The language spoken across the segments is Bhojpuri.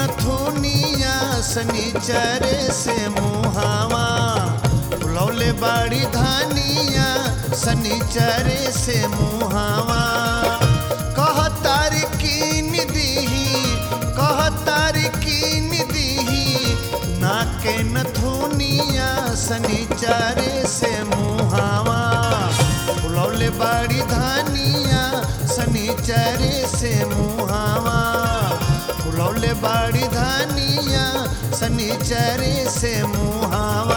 नथुनिया सनीचरे से मुहावा बुलौले बाड़ी धानिया सनीचरे से मुहावा कह तारी कीन दीही कह तारी कीन दीही नाके नथुनिया सनीचरे से मुहावा बुलौले बाड़ी धानिया सनीचरे से मुहावा बुलौले बाड़ी धानिया सनीचरे से मुहावा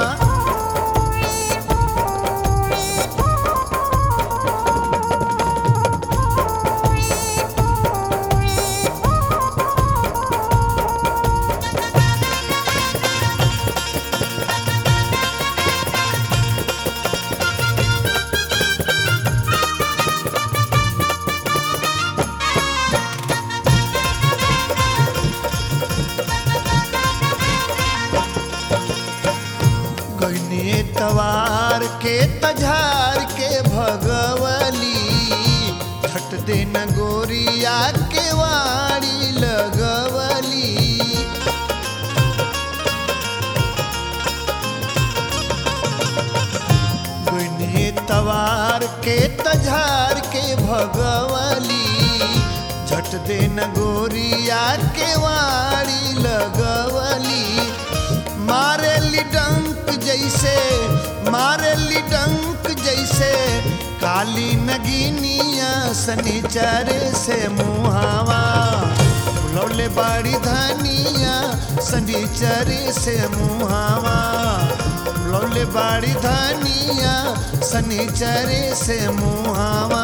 गईने तवार के तझार के भगवली छट देन गोरिया के वाड़ी लगवली गईने तवार के तझार के भगवली झट देन गोरिया के वाड़ी लगवली मारेली डंक जैसे मारेली डंक जैसे काली नगीनिया सनीचरे से मुहावा लौले बाड़ी धानिया सनीचरे से मुहावा लौले बाड़ी धानिया सनीचरे से मुहावा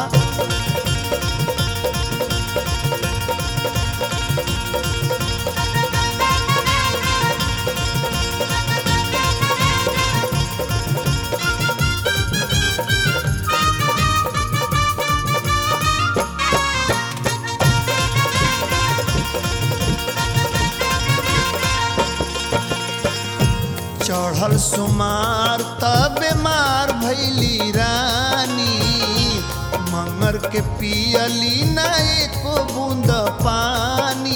चढ़ल सुमार तब मार भैली रानी मंगर के पियली ना एको बूंद पानी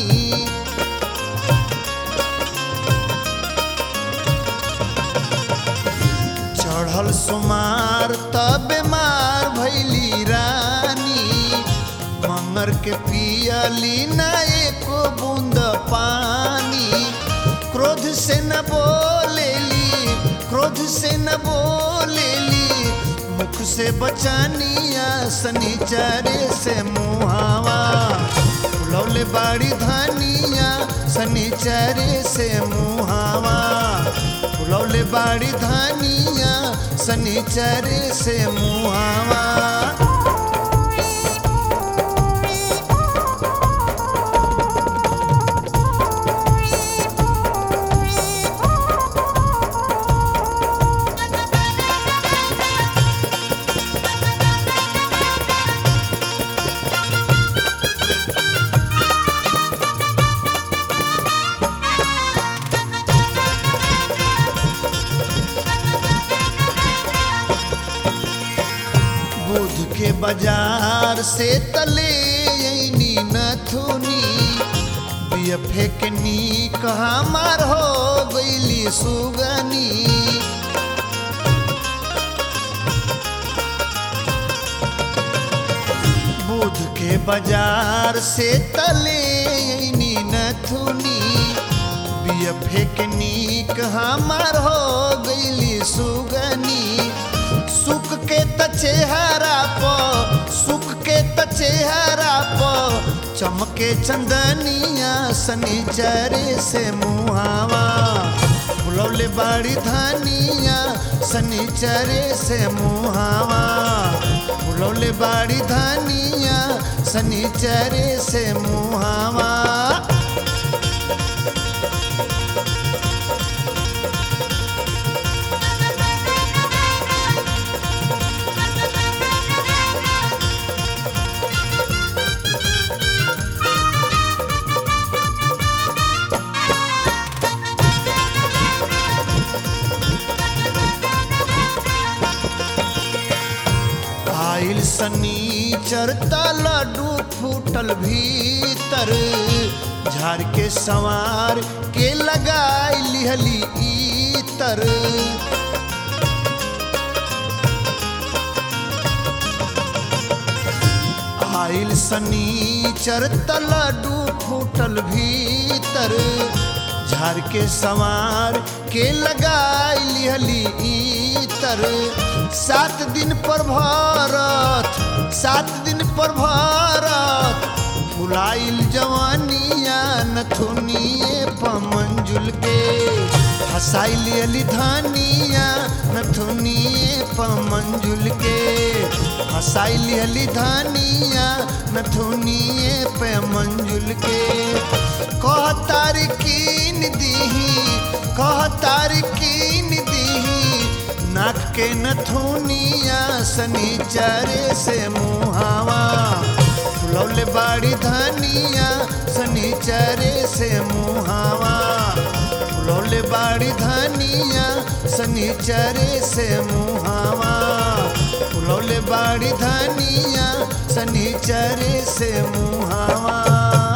चढ़ल सुमार तब मार भैली रानी मंगर के पियली ना एको बूंद पानी क्रोध से न बोलेली क्रोध से न बोलेली मुख से बचानिया सनीचरे से मुहावा लौले बाड़ी धानिया सनीचरे से मुहावा लौले बाड़ी धानिया सनीचरे से मुहावा बुध के बाजार से तले ऐनी नथुनी बियफे के नी कहा मार हो गईली सुगनी बुध के बाजार से तले ऐनी नथुनी बियफे के नी कहा मार हो गईली सुगनी सुख के त चेहरा प सुख के त चेहरा प चमके चंदनिया सनीचरे से मुहावा बुलौले बाड़ी धानिया सनीचरे से मुहावा बुलौले बाड़ी धानिया सनीचरे से मुहावा आइल सनी चरता लड्डू फूटल भीतर झाड़ के संवार के लगाई लिहली इतर आइल सनीचर तलडू फूटल भीतर झाड़ के संवार के लगाई लिहली इतर सात दिन पर भरत सात दिन पर भरत फुलाइल जवानिया नथुनिए पमंजुल के हसाइल अली धानिया नथुनिए पमंजुल के हसाइल अली धानिया नथुनिए पे मंजुल के कह तारकीन दीही कह तारकीन दीही नाक के नथुनिया सनीचरे से मुहावा फुलौले बाड़ी धनिया सनीचरे से मुहावा फुलौले बाड़ी धनिया सनीचरे से मुहावा फुलौले बाड़ी धनिया सनीचरे से मुहावा